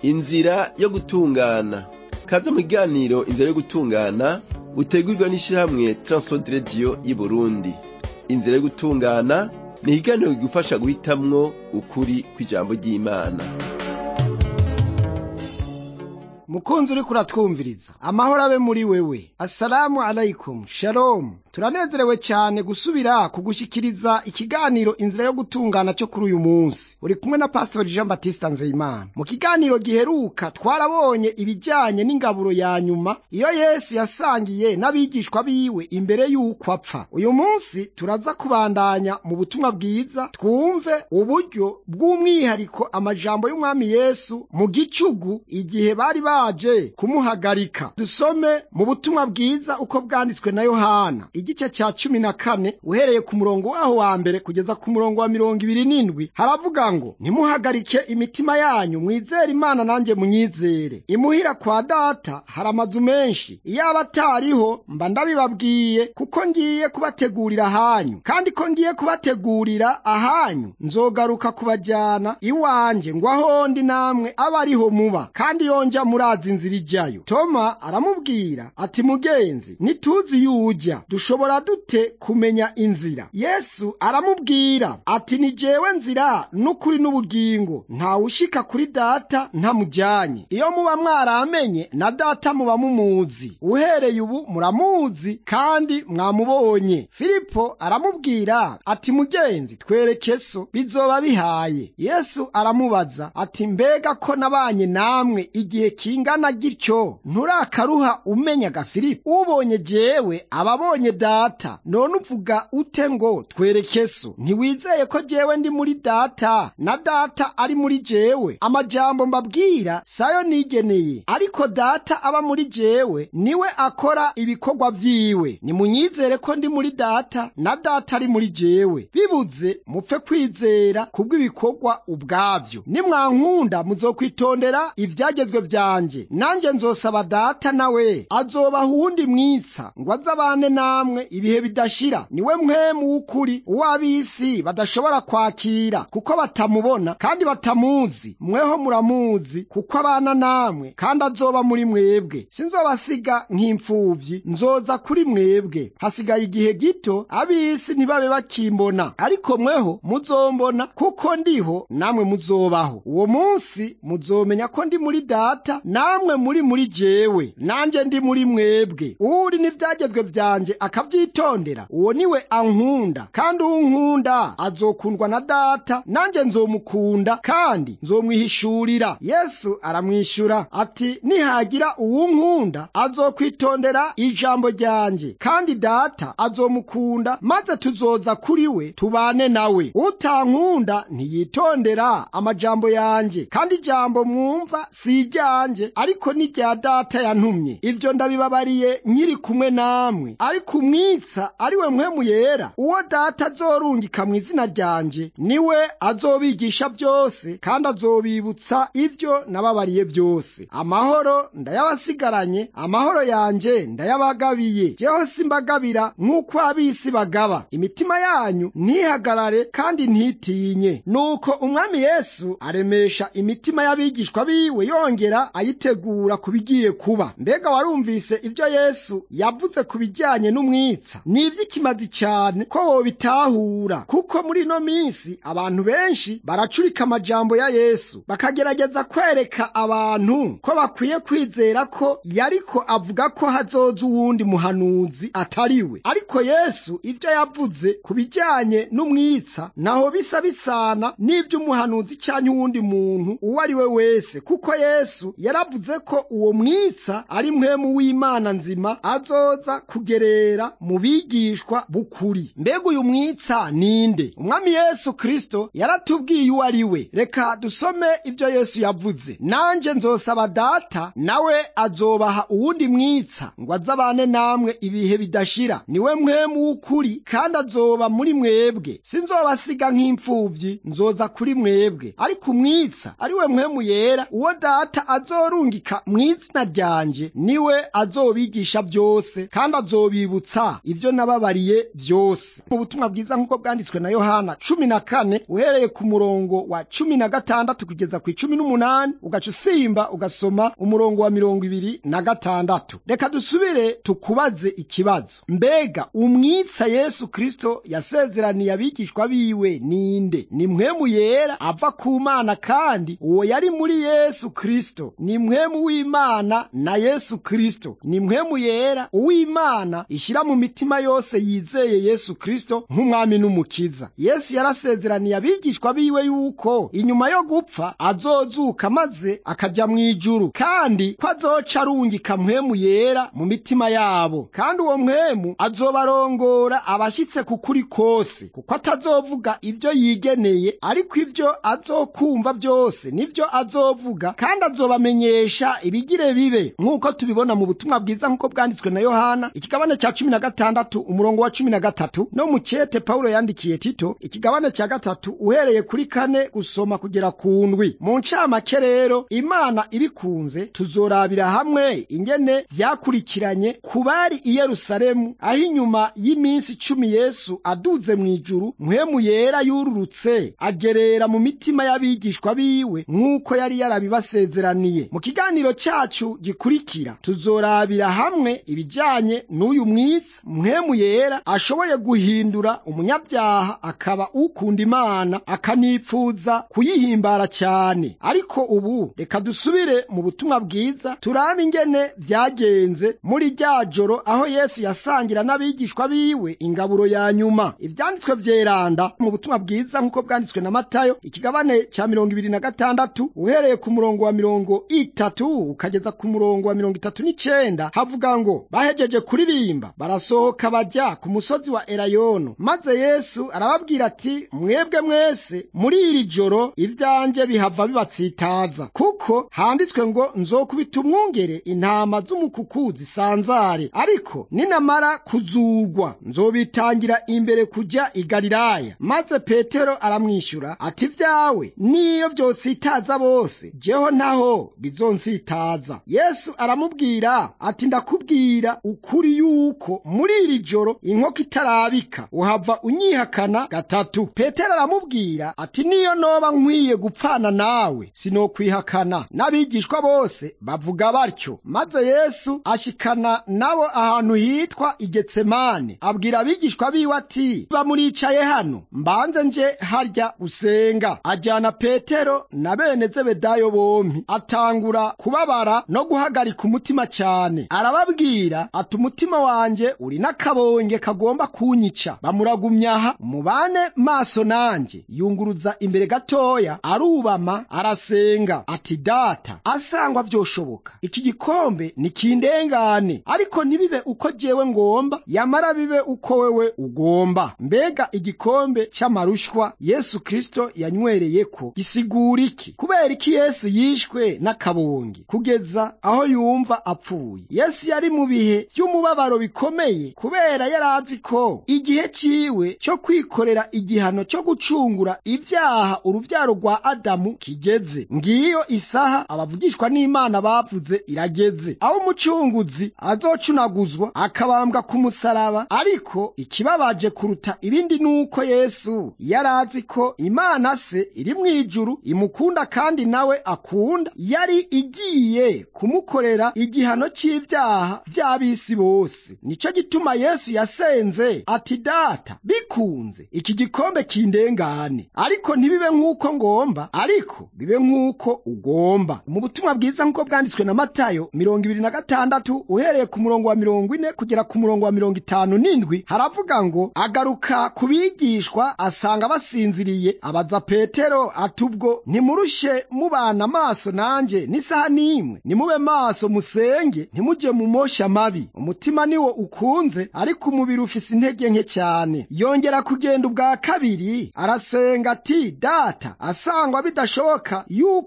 inzira yo gutungana kaze mu kiganiro inzira yo gutungana utegurwa n'ishirahamwe Transworld Radio y'Uburundi inzira yo gutungana ni ikiganiro kigufasha guhitamwo ukuri kw'ijambo ry'Imana mukunzi uriko uratwumviriza amahoro abe muri wewe assalamu alaikum shalom turanezerewe cyane gusubira kugushikiriza ikiganiro inzira yo gutungana cyo kuri uyu munsi uri kumwe na pastor jean baptiste nzeyimana mu kiganiro giheruka twarabonye ibijyanye n'ingaburo ya nyuma iyo yesu yasangiye n'abigishwa biwe imbere y'uko apfa uyu munsi turaza kubandanya mu butumwa bwiza twumve uburyo bw'umwihariko amajambo y'umwami yesu mu gicugu igihe bari baje kumuhagarika dusome mu butumwa bwiza uko bwanditswe na yohana igice cya cumi na kane uhereye ku murongo waho wa mbere kugeza ku murongo wa mirongo ibiri n'indwi haravuga ngo ntimuhagarike imitima yanyu mwizere imana nanjye munyizere imuhira kwa data hari amazu menshi iyaba atariho mba ndabibabwiye kuko ngiye kubategurira ahanyu kandi ko ngiye kubategurira ahanyu nzogaruka kubajyana iwanjye ngo aho ndi namwe abe ariho muba kandi yonja murazi inzira ijyayo toma aramubwira ati mugenzi ntituzi yujya dushobora dute kumenya inzira yesu aramubwira ati ni jewe nzira n'ukuri n'ubugingo ntawushika kuri data ntamujyanye iyo muba mwaramenye na data muba mumuzi uhereye ubu muramuzi kandi mwamubonye filipo aramubwira ati mugenzi twereke so bizoba bihaye yesu aramubaza ati mbega ko nabanye namwe igihe kingana gityo nturakaruha umenyaga filipo ubonye jewe ababonye data none uvuga ute ngo twereke so ntiwizeye ko jewe ndi muri data na data ari muri jewe amajambo mbabwira sayo nigeneye ariko data aba muri jewe niwe akora ibikorwa vyiwe nimunyizere ko ndi muri data na data ari muri jewe bibuze mupfe kwizera kubw'ibikorwa ubwavyo nimwankunda muzokwitondera ivyagezwe vyanje nanje nzosaba data nawe azobaha uwundi mwitsa ngo azabane namwe ibihe bidashira niwe mwemu w'ukuri uw'ab'isi badashobora kwakira kuko batamubona kandi batamuzi mweho muramuzi kuko abana namwe kandi azoba muri mwebwe sinzobasiga nk'imfuvyi nzoza kuri mwebwe hasigaye igihe gito ab'isi ntibabe bakimbona ariko mweho muzombona kuko ndiho namwe muzobaho uwo munsi muzomenya ko ndi muri data namwe muri muri jewe nanje ndi muri mwebwe uri n'ivyagezwe vyanje akavyitondera uwo niwe ankunda kandi unkunda azokundwa na data nanje nzomukunda kandi nzomwihishurira yesu aramwishyura ati nihagira uwunkunda azokwitondera ijambo ryanje kandi data azomukunda maze tuzoza kuri we tubane nawe utankunda ntiyitondera amajambo yanje kandi ijambo mwumva si iryanje ariko ni rya data yantumye ivyo ndabibabariye nkiri kumwe namwe ariko umwitsa ari we mpwemu yera uwo data azorungika mu izina ryanje niwe azobigisha byose kandi azobibutsa ivyo nababariye byose amahoro ndayabasigaranye amahoro yanje ndayabagabiye jeho simbagabira nk'uko ab'isi bagaba imitima yanyu ntihagarare kandi ntitinye nuko umwami yesu aremesha imitima y'abigishwa biwe yongera ayitegura ku bigiye kuba mbega warumvise ivyo yesu yavuze ku bijyanye n'umwitsa ni ivy'ikimazi cyane ko wobitahura kuko muri ino minsi abantu benshi baracurika amajambo ya yesu bakagerageza kwereka abantu ko bakwiye kwizera ko yariko avuga ko hazoza uwundi muhanuzi atariwe ariko yesu ivyo yavuze ku bijyanye n'umwitsa naho bisa bisana n'ivy'umuhanuzi canke uwundi muntu uwo ari we wese kuko yesu yaravuze ko uwo mwitsa ari mpwemu w'imana nzima azoza kugerera mu bigishwa b'ukuri mbega uyu mwitsa ninde umwami yesu kristo yaratubwiye uwo ari we reka dusome ivyo yesu yavuze nanje nzosaba data nawe azobaha uwundi mwitsa ngo azabane namwe ibihe bidashira niwe mpwemu w'ukuri kandi azoba muri mwebwe sinzobasiga nk'imfuvyi nzoza kuri mwebwe ariko umwitsa ari we mpwemu yera uwo data azorungika mu izina ryanje niwe azobigisha byose kandi azobibutsa kubibutsa ibyo nababariye byose mu butumwa bwiza nk'uko bwanditswe na yohana cumi na kane uhereye ku murongo wa cumi na gatandatu kugeza ku icumi n'umunani ugaca usimba ugasoma umurongo wa mirongo ibiri na gatandatu reka dusubire tukubaze ikibazo mbega umwitsa yesu kristo yasezeraniye abigishwa biwe ninde ni mpwemu yera ava ku mana kandi uwo yari muri yesu kristo ni mpwemu w'imana na yesu kristo ni mpwemu yera uw'imana ishyira mu mitima yose yizeye yesu kristo nk'umwami n'umukiza yesu yarasezeraniye abigishwa biwe yuko inyuma yo gupfa azozuka maze akaja mu ijuru kandi ko azoca arungika mpwemu yera mu mitima yabo kandi uwo mpwemu azobarongora abashyitse ku kuri kose kuko atazovuga ibyo yigeneye ariko ibyo azokumva byose nibyo azovuga kandi azobamenyesha ibigire bibe nk'uko tubibona mu butumwa bwiza nk'uko bwanditswe na yohana ikigabane cya cumi na gatandatu umurongo wa cumi na gatatu no mu cyete pawulo yandikiye tito ikigabane cya gatatu uhereye kuri kane gusoma kugera ku ndwi mu ncamake rero imana ibikunze tuzorabira hamwe ingene vyakurikiranye ku bari i yerusalemu aho inyuma y'iminsi icumi yesu aduze mu ijuru mpwemu yera yururutse agerera mu mitima y'abigishwa biwe nk'uko yari yarabibasezeraniye mu kiganiro cyacu gikurikira tuzorabira hamwe ibijyanye n'uyu mwitsi mpwemu yera ashoboye guhindura umunyabyaha akaba ukunda imana akanipfuza kuyihimbara cyane ariko ubu reka dusubire mu butumwa bwiza turabe ingene byagenze muri rya joro aho yesu yasangira n'abigishwa biwe ingaburo ya nyuma ibyanditswe byeranda mu butumwa bwiza nk'uko bwanditswe na matayo ikigabane cya mirongo ibiri na gatandatu uhereye ku murongo wa mirongo itatu ukageza ku murongo wa mirongo itatu n'icenda havuga ngo bahejeje kuririmba barasohoka bajya ku musozi wa erayono maze yesu arababwira ati mwebwe mwese muri iri joro ibyanjye bihava bibatsitaza kuko handitswe ngo nzokubita umwungere intama z'umukuku zisanzare ariko ninamara kuzugwa nzobitangira imbere kujya i galilaya maze petero aramwishyura ati ibyawe niyo byotsitaza bose jeho ntaho bizonsitaza yesu aramubwira ati ndakubwira ukuri yuko muri iri joro inkoko itarabika uhava unyihakana gatatu petero aramubwira ati niyo noba nkwiye gupfana nawe sinokwihakana n'abigishwa bose bavuga batyo maze yesu ashikana nabo ahantu hitwa igetsemane abwira abigishwa biwe ati bamuricaye hano mbanze nje harya gusenga ajyana petero na bene zebedayo bompi atangura kubabara no guhagarika umutima cyane arababwira ati umutima wanjye uri n'akabonge kagomba kunyica bamuragumyaha mubane maso nanjye yunguruza imbere gatoya arubama arasenga ati data asangwa vyoshoboka iki gikombe nikindengane ariko ntibibe uko jewe ngomba yamara bibe uko wewe ugomba mbega igikombe cy'amarushwa yesu kristo yanywereyeko gisigura iki kubera iki yesu yishwe n'akabonge kugeza aho yumva apfuye yesu yari mu bihe by'umubabaro bikomeye kubera yari azi ko igihe ciwe cyo kwikorera igihano cyo gucungura ibyaha uruvyaro rwa adamu kigeze ngiyo isaha abavugishwa n'imana bavuze irageze aho umucunguzi azocunaguzwa akabambwa ku musaraba ariko ikibabaje kuruta ibindi nuko yesu yari azi ko imana se iri mu ijuru imukunda kandi nawe akunda yari igiye kumukorera igihano cy'ibyaha by'ab'isi bose nicyo gituma yesu yasenze ati data bikunze iki gikombe kindengane ariko ntibibe nk'uko ngomba ariko bibe nk'uko ugomba mu butumwa bwiza nk'uko bwanditswe na matayo mirongo ibiri na gatandatu uhereye ku murongo wa mirongo ine kugera ku murongo wa mirongo itanu n'indwi haravuga ngo agaruka ku bigishwa asanga basinziriye abaza petero ati ubwo ntimurushe mubana amaso nanjye n'isaha n'imwe nimube maso musenge ntimujye mu mosha mabi umutima niwo ukunze ariko umubiri ufise intege nke cyane yongera kugenda ubwa kabiri arasenga ati data asangwa bidashoboka yuko iki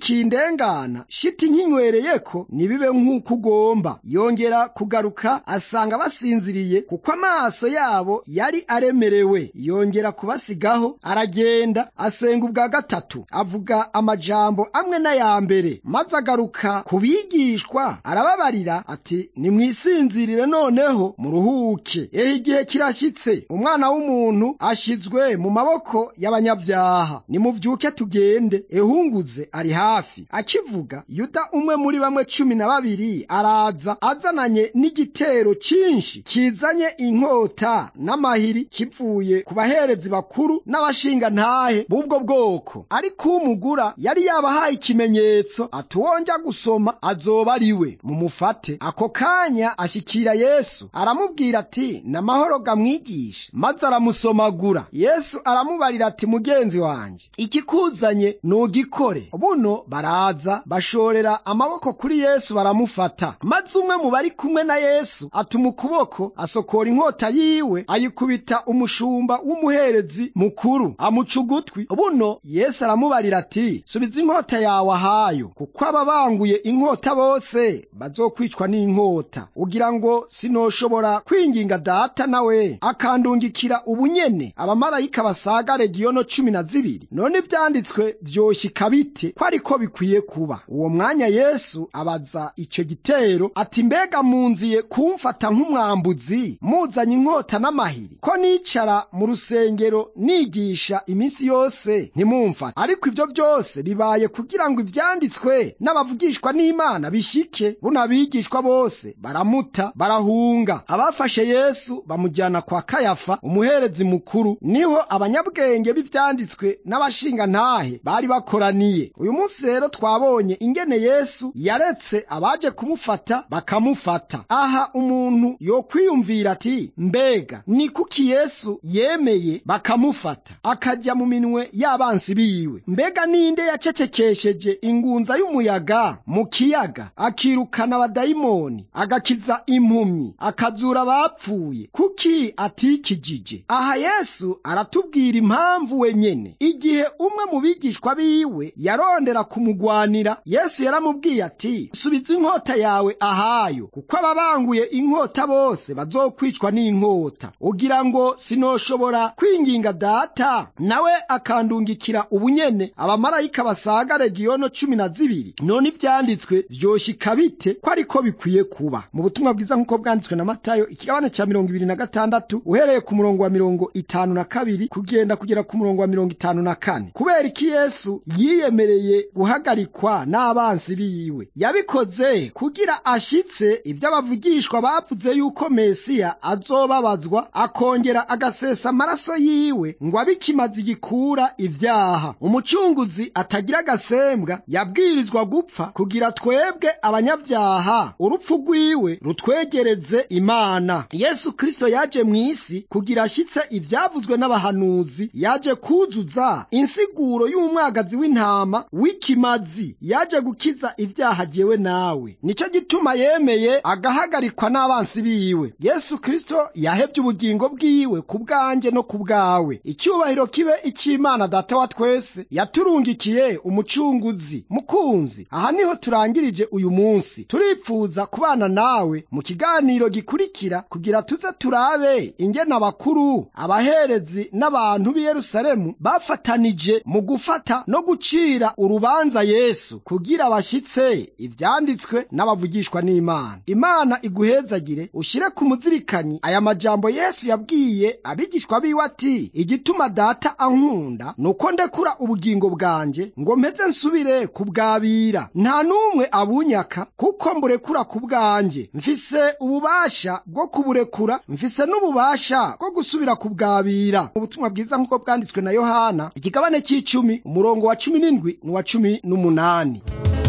bikindengana shiti nkinywereyeko nibibe nk'uko ugomba yongera kugaruka asanga basinziriye kuko amaso yabo yari aremerewe yongera kubasigaho aragenda asenga ubwa gatatu avuga amajambo amwe n'aya mbere maze agaruka ku bigishwa arababarira ati nimwisinzirire noneho muruhuke ehe igihe kirashyitse umwana w'umuntu ashyizwe mu maboko y'abanyabyaha nimuvyuke tugende ehunguze ari hafi akivuga yuda umwe muri bamwe cumi na babiri araza azananye n'igitero cyinshi kizanye inkota n'amahiri kivuye ku baherezi bakuru n'abashinga ntahe b'ubwo bwoko ariko umugura yari yabahaye ikimenyetso atuwonja gusoma azoba ari we mumufate ako kanya ashyikira yesu aramubwira ati n'amahoro gamwigisha maze aramusomagura yesu aramubarira ati mugenzi wanjye ikikuzanye nugikore buno baraza bashorera amaboko kuri yesu baramufata maze umwe mu bari kumwe na yesu atuma ukuboko asokora inkota yiwe ayikubita umushumba w'umuherezi mukuru amuca ugutwi buno yesu aramubarira ati subiza inkota yawe ahayo kuko ababanguye inkota bose bazokwicwa n'inkota ugira ngo sinoshobora kwinginga data nawe akandungikira ubunyene abamarayika basaga regiyono cumi na zibiri none ivyanditswe vyoshika bite ko ariko bikwiye kuba uwo mwanya yesu abaza icyo gitero ati mbega munziye kumfata nk'umwambuzi muzanye inkota n'amahiri ko nicara mu rusengero nigisha iminsi yose ntimumfate ariko ibyo byose bibaye kugira ngo ivyanditswe n'abavugishwa n'imana bishike buno abigishwa bose baramuta barahunga abafashe yesu bamujyana kwa kayafa umuherezi mukuru niho abanyabwenge b'ivyanditswe n'abashinga ntahe bari bakoraniye uyu munsi rero twabonye ingene yesu yaretse abaje kumufata bakamufata aha umuntu yokwiyumvira ati mbega ni kuki yesu yemeye bakamufata akajya mu minwe y'abansi biwe mbega ninde yacecekesheje ingunza y'umuyaga mu kiyaga akirukana abadayimoni agakiza impumyi akazura abapfuye kuki atikijije aha yesu aratubwira impamvu wenyene igihe umwe mu bigishwa biwe yarondera kumugwanira yesu yaramubwiye ati subiza inkota yawe ahayo kuko ababanguye inkota bose bazokwicwa n'inkota ugira ngo sinoshobora kwinginga data nawe akandungikira ubunyene abamarayika basaga regiyono cumi na zibiri none ivyanditswe vyoshika bite ko ariko bikwiye kuba mu butumwa bwiza nk'uko bwanditswe na matayo ikigabane ca mirongo ibiri na gatandatu uhereye ku murongo wa mirongo itanu na kabiri kugenda kugera ku murongo wa mirongo itanu na kane kubera iki yesu yiyemereye guhagarikwa n'abansi biwe yabikoze kugira ashitse ibyo abavugishwa bavuze yuko mesiya azobabazwa akongera agasesa amaraso yiwe ngo abe ikimazi gikura ibyaha umucunguzi atagira agasembwa yabwirizwa gupfa kugira twebwe abanyabyaha urupfu rwiwe rutwegereze imana yesu kristo yaje mu isi kugira ashitse ibyavuzwe n'abahanuzi yaje kuzuza insiguro y'umwagazi w'intama w'ikimazi yaje gukiza ibyaha jyewe nawe nicyo gituma yemeye agahagarikwa n'abansi biwe yesu kristo yahevye ubugingo bwiwe ku bwanjye no ku bwawe icyubahiro kibe icy'imana data wa twese yaturungikiye umucunguzi mukunzi aha niho turangirije uyu munsi turipfuza kubana nawe mu kiganiro gikurikira kugira tuze turabe ingene abakuru abaherezi n'abantu b'i yerusalemu bafatanije mu gufata no gucira urubanza yesu kugira bashyitse ivyanditswe n'abavugishwa n'imana imana iguhezagire ushyire ku muzirikanyi aya majambo yesu yabwiye abigishwa biwe ati igituma data ankunda nuko ndekura ubugingo bwanjye ngo mpeze nsubire kubwabira nta n'umwe abunyaka kuko mburekura ku bwanjye mfise ububasha bwo kuburekura mfise n'ububasha bwo gusubira kubwabira ubutumwa bwiza nk'uko bwanditswe na yohana ikigabane cy'icumi umurongo wa cumi n'indwi n'uwa cumi n'umunani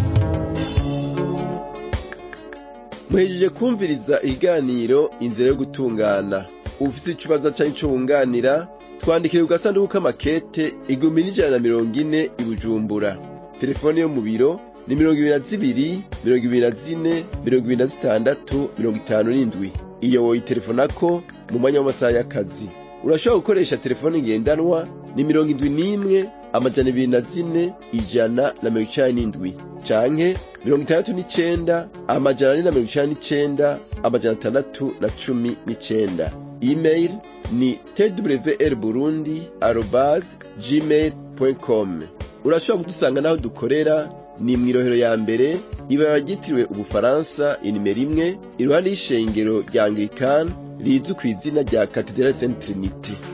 muhejeje kumviriza ikiganiro inzira yo gutungana ufite ikibazo cyangwa icyo wunganira twandikire ku gasanduku k'amakete igihumbi n'ijana na mirongo ine i bujumbura telefone yo mu biro ni mirongo ibiri na zibiri mirongo ibiri na zine mirongo ibiri na zitandatu mirongo itanu n'indwi iyo woyitelefonako mu mwanya w'amasaha y'akazi urashobora gukoresha telefone ngendanwa ni mirongo indwi n'imwe amajana ibiri na zine ijana na mirongo icenda n'indwi canke mirongo itandatu n'icenda amajana ane na mirongo icenda n'icenda amajana atandatu na cumi n'icenda email ni twr burundi arobase gmail com urashobora kudusanga n'aho dukorera ni mw'irohero ya mbere ibara ryitiriwe ubufaransa inimero imwe iruhande y'ishengero rya anglikani rizwi ku izina rya katedrali saint trinite